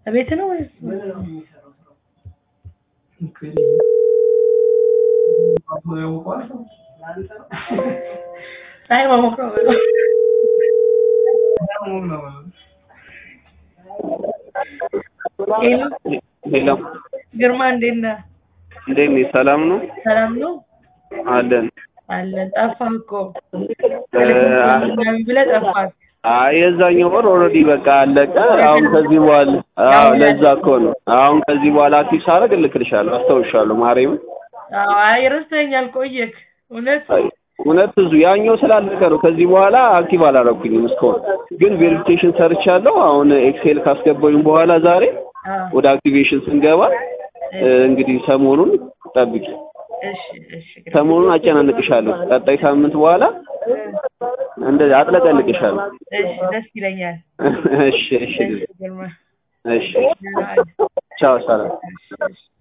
እቤት ነው ወይስ ፀሐይ መሞቅ ነው በለው። ሄሎ ሄሎ ግርማ እንዴት ነህ? እንዴት ነህ? ሰላም ነው ሰላም ነው አለን። አለን። ጠፋህ እኮ እ፣ ምናምን ብለህ ጠፋህ። አይ የዛኛው ወር ኦልሬዲ በቃ አለቀ። አሁን ከዚህ በኋላ አዎ፣ ለዛ እኮ ነው። አሁን ከዚህ በኋላ አክቲቭ ሳደርግ እልክልሻለሁ፣ አስታውሻለሁ። ማርያምን አዎ፣ አይ ረስተኸኛል፣ ቆየክ። እውነት አይ፣ እውነት ብዙ ያኛው ስላለቀ ነው። ከዚህ በኋላ አክቲቭ አላደረኩኝም እስካሁን፣ ግን ቬሪፊኬሽን ሰርቻለሁ። አሁን ኤክሴል ካስገባሁኝ በኋላ ዛሬ አዎ፣ ወደ አክቲቬሽን ስንገባ እ፣ እንግዲህ ሰሞኑን ጠብቂ። እሺ፣ እሺ፣ ግርማ። ሰሞኑን አጨናንቅሻለሁ። ቀጣይ ሳምንት በኋላ እንደዚህ አጥለቀልቅሻለሁ። እሺ፣ ደስ ይለኛል። እሺ፣ እሺ፣ እሺ፣ ግርማ። እሺ። ደህና ዋል። ቻው፣ ሰላም። እሺ፣ እሺ።